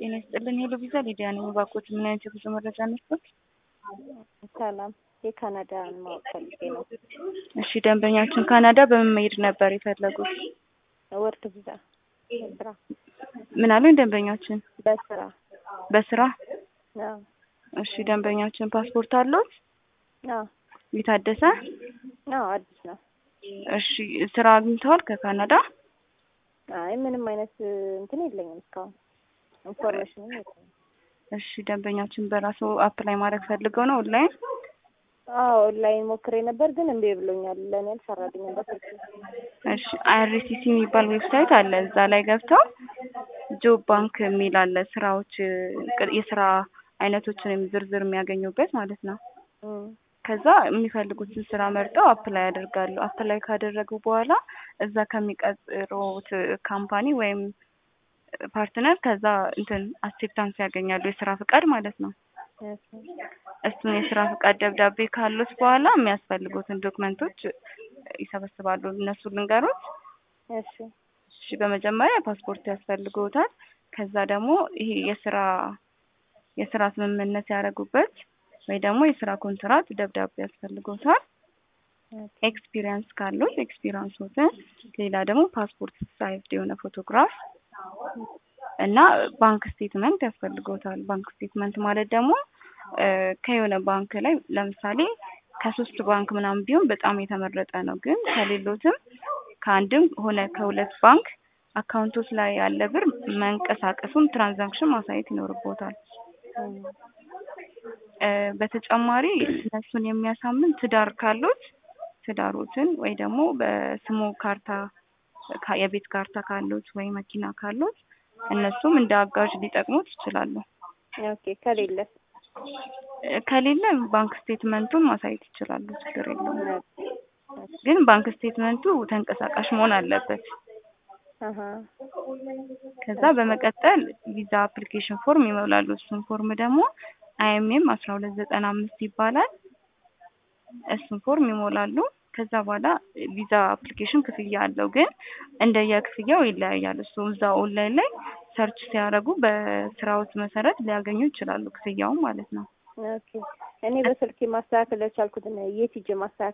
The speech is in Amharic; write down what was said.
ጤና ይስጥልን። ሄሎ ቪዛ ሊዲያ ነኝ። እባክዎት ምን አይነት የጉዞ መረጃ ነስቶት? ሰላም፣ የካናዳን ማወቅ ፈልጌ ነው። እሺ፣ ደንበኛችን ካናዳ በምን መሄድ ነበር የፈለጉት? ወርክ ቪዛ በስራ ምን አሉኝ? ደንበኛችን በስራ በስራ አዎ እሺ፣ ደንበኛችን ፓስፖርት አለዎት? አዎ የታደሰ? አዎ አዲስ ነው። እሺ፣ ስራ አግኝተዋል ከካናዳ? አይ ምንም አይነት እንትን የለኝም እስካሁን ኢንፎርሜሽንም የለኝም። እሺ፣ ደንበኛችን በራሱ አፕላይ ማድረግ ፈልገው ነው ኦንላይን? አዎ ኦንላይን ሞክሬ ነበር ግን እምቢ ብሎኛል። ለእኔ አልሰራልኝም በስልክ እሺ፣ አይአርሲሲ የሚባል ዌብሳይት አለ። እዛ ላይ ገብተው ጆብ ባንክ የሚል አለ። ስራዎች የስራ አይነቶችን ዝርዝር የሚያገኙበት ማለት ነው። እም፣ ከዛ የሚፈልጉትን ስራ መርጠው አፕላይ ያደርጋሉ። አፕላይ ካደረጉ በኋላ እዛ ከሚቀጥሩት ካምፓኒ ወይም ፓርትነር ከዛ እንትን አክሴፕታንስ ያገኛሉ፣ የስራ ፍቃድ ማለት ነው። እሺ እሱን የስራ ፍቃድ ደብዳቤ ካሉት በኋላ የሚያስፈልጉትን ዶክመንቶች ይሰበስባሉ። እነሱ ልንገሩት። እሺ እሺ፣ በመጀመሪያ ፓስፖርት ያስፈልጉታል። ከዛ ደግሞ ይሄ የስራ የስራ ስምምነት ያደረጉበት ወይ ደግሞ የስራ ኮንትራት ደብዳቤ ያስፈልጉታል። ኤክስፒሪየንስ ካሉት ኤክስፒሪየንሶትን፣ ሌላ ደግሞ ፓስፖርት ሳይዝድ የሆነ ፎቶግራፍ እና ባንክ ስቴትመንት ያስፈልገውታል። ባንክ ስቴትመንት ማለት ደግሞ ከየሆነ ባንክ ላይ ለምሳሌ ከሶስት ባንክ ምናምን ቢሆን በጣም የተመረጠ ነው። ግን ከሌሎትም ከአንድም ሆነ ከሁለት ባንክ አካውንቶች ላይ ያለ ብር መንቀሳቀሱን ትራንዛክሽን ማሳየት ይኖርቦታል። እም፣ በተጨማሪ እነሱን የሚያሳምን ትዳር ካሉት ትዳሮትን ወይ ደግሞ በስሙ ካርታ ካ- የቤት ካርታ ካሉት ወይ መኪና ካሉት እነሱም እንደ አጋዥ ሊጠቅሙት ይችላሉ። ኦኬ ከሌለ ከሌለ ባንክ ስቴትመንቱን ማሳየት ይችላሉ። ችግር የለውም። ኦኬ ግን ባንክ ስቴትመንቱ ተንቀሳቃሽ መሆን አለበት። አሀ ከዛ በመቀጠል ቪዛ አፕሊኬሽን ፎርም ይሞላሉ። እሱን ፎርም ደግሞ አይኤምኤም አስራ ሁለት ዘጠና አምስት ይባላል። እሱን ፎርም ይሞላሉ። ከዛ በኋላ ቪዛ አፕሊኬሽን ክፍያ አለው፣ ግን እንደየክፍያው ይለያያል። እሱ እዛ ኦንላይን ላይ ሰርች ሲያደርጉ በስራዎት መሰረት ሊያገኙ ይችላሉ፣ ክፍያውን ማለት ነው። ኦኬ እኔ በስልኬ ማስተካከል ያልቻልኩትን የት ሂጄ ማስተካከል